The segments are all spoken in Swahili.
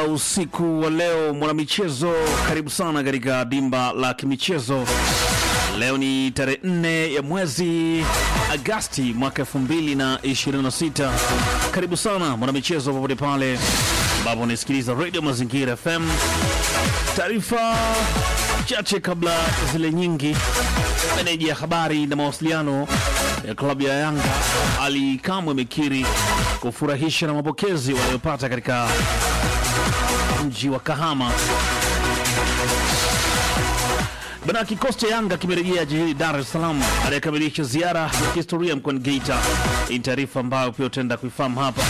usiku wa leo mwanamichezo, karibu sana katika dimba la kimichezo. Leo ni tarehe 4 ya mwezi Agasti mwaka 2026. Karibu sana mwanamichezo, popote pale ambapo unasikiliza Radio Mazingira FM. Taarifa chache kabla zile nyingi. Meneja ya habari na mawasiliano ya klabu ya Yanga Ali Kamwe amekiri kufurahisha na mapokezi wanayopata katika mji wa Kahama. Bana, kikosi cha Yanga kimerejea jijini Dar es Salaam aliyekamilisha ziara ya kihistoria mkoani Geita. Hii ni taarifa ambayo pia utaenda kuifahamu hapa.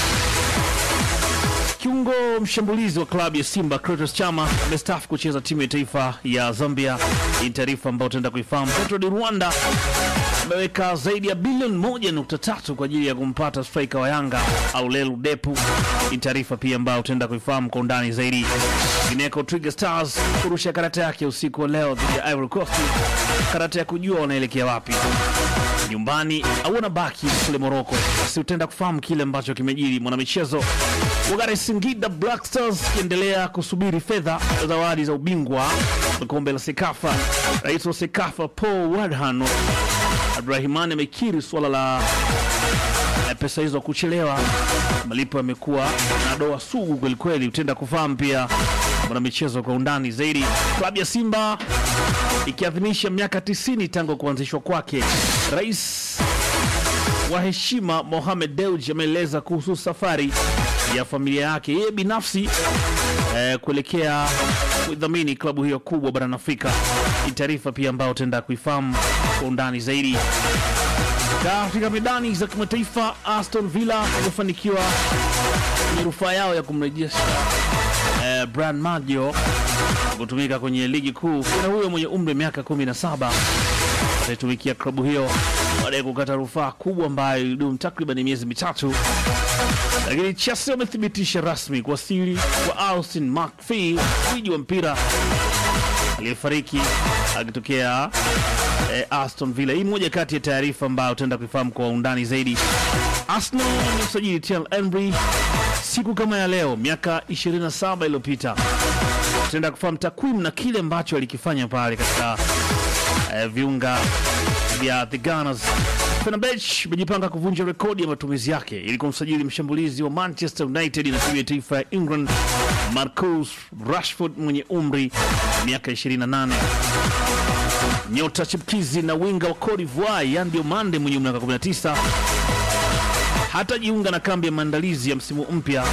Kiungo mshambulizi wa klabu ya Simba Clatous Chama amestaafu kucheza timu ya taifa ya Zambia. Hii ni taarifa ambayo utaenda kuifahamu. Petro de Rwanda ameweka zaidi ya bilioni moja nukta tatu kwa ajili ya kumpata striker wa Yanga au Lelu Depu. Hii ni taarifa pia ambayo utaenda kuifahamu kwa undani zaidi. Gineko Twiga Stars kurusha karata yake usiku wa leo dhidi ya Ivory Coast, karata ya kujua wanaelekea wapi nyumbani au wanabaki kule Moroko. Basi utaenda kufahamu kile ambacho kimejiri mwanamichezo. Wakati Singida Black Stars kiendelea kusubiri fedha za zawadi za ubingwa wa kombe la Sekafa, rais wa Sekafa Paul Wadhan Abdurahimani amekiri suala la eh, pesa hizo kuchelewa. Malipo yamekuwa na doa sugu kwelikweli. Utaenda kufahamu pia mwanamichezo kwa undani zaidi. Klabu ya Simba ikiadhimisha miaka 90 tangu kuanzishwa kwake, rais wa heshima Mohamed Dewji ameeleza kuhusu safari ya familia yake yeye binafsi eh, kuelekea kudhamini klabu hiyo kubwa barani Afrika. Ni taarifa pia ambayo utaenda kuifahamu kwa undani zaidi. Katika medani za kimataifa, Aston Villa wamefanikiwa kwenye rufaa yao ya kumrejesha eh, Bran Maggio kutumika kwenye ligi kuu. Kijana huyo mwenye umri wa miaka 17 ataitumikia klabu hiyo baada ya kukata rufaa kubwa ambayo ilidumu takriban miezi mitatu, lakini Chelsea wamethibitisha rasmi kuwasili kwa Austin McPhee, gwiji wa mpira aliyefariki akitokea eh, Aston Villa. Hii moja kati ya taarifa ambayo utaenda kuifahamu kwa undani zaidi. Arsenal wamemsajili Thierry Henry siku kama ya leo miaka 27 iliyopita. Tutaenda kufahamu takwimu na kile ambacho alikifanya pale katika eh, viunga vya the Gunners. Fenerbahce imejipanga kuvunja rekodi ya matumizi yake ili kumsajili mshambulizi wa Manchester United na timu ya taifa ya England Marcus Rashford mwenye umri miaka 28. Nyota chipkizi na winga wa Cote d'Ivoire Yan Diomande mwenye umri wa miaka 19 hatajiunga na kambi ya maandalizi ya msimu mpya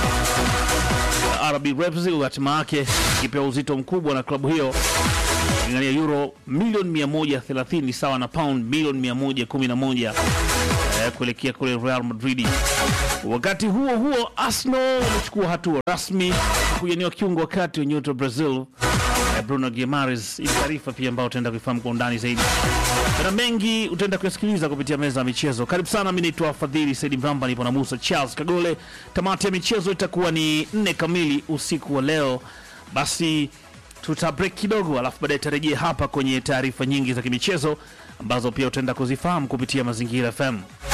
ya RB Leipzig, hatima yake ikipewa uzito mkubwa na klabu hiyo ingania euro milioni 130 sawa na pound milioni 111 eh, kuelekea kule Real Madrid. Wakati huo huo, Arsenal wamechukua hatua rasmi kujaniwa kiungo wakati wa nyota wa Brazil eh, Bruno Guimaraes. Hii taarifa pia ambayo utaenda kuifahamu kwa undani zaidi na mengi utaenda kuyasikiliza kupitia meza ya michezo. Karibu sana, mimi naitwa Fadhili Saidi Mramba, nipo na Musa Charles Kagole. Tamati ya michezo itakuwa ni nne kamili usiku wa leo. Basi tuta break kidogo, alafu baadaye tarejea hapa kwenye taarifa nyingi za kimichezo ambazo pia utaenda kuzifahamu kupitia Mazingira FM.